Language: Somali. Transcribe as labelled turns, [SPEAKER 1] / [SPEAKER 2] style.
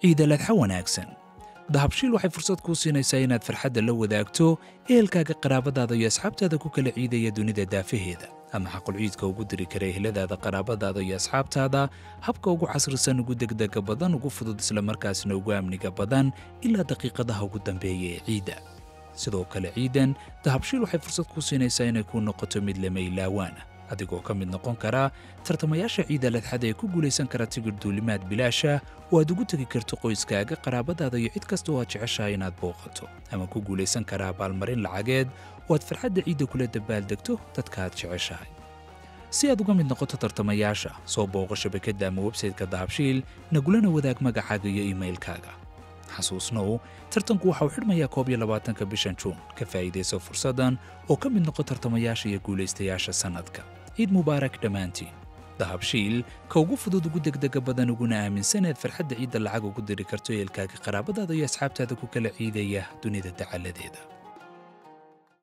[SPEAKER 1] ciidaladxa wanaagsan dahabshiil waxay fursad kuu siinaysaa inaad farxadda la wadaagto ehelkaaga qaraabadaada iyo asxaabtaada ku kala ciidaya dunida daafaheeda ama xaqulciidka ugu diri kara eheladaada qaraabadaada iyo asxaabtaada habka ugu casrisan ugu degdega badan ugu fudud islamarkaasna ugu amniga badan ilaa daqiiqadaha ugu dambeeya ee ciidda sidoo kale ciidan dahabshiil waxay fursad kuu siinaysaa inay kuu noqoto mid lama ilaawaana adigoo ka mid noqon kara tartamayaasha ciida ladxada ee ku guulaysan kara tigir duulimaad bilaasha oo aad ugu tegi karto qoyskaaga qaraabadaada iyo cid kasta oo aad jeceshahay inaad booqato ama ku guulaysan kara abaalmarin lacageed oo aad farxadda ciidda kula dabaaldegto dadka aad jeceshahay si aad uga mid noqoto tartamayaasha soo booqo shabakadda ama websayteka dahabshiil nagulana wadaag magacaaga iyo iimailkaaga xasuusnow tartanku waxa uu xidhmayaa koob iyo labaatanka bishan juun ka faa'iidayso fursaddan oo ka mid noqo tartamayaasha iyo guulaystayaasha sannadka ciid mubaarak dhammaantiin dahabshiil ka ugu fudud ugu degdega badan uguna aaminsan eed farxadda ciidda lacag ugu diri karto eelkaaga qaraabadaada iyo asxaabtaada ku kala ciidaya dunida dacaladeeda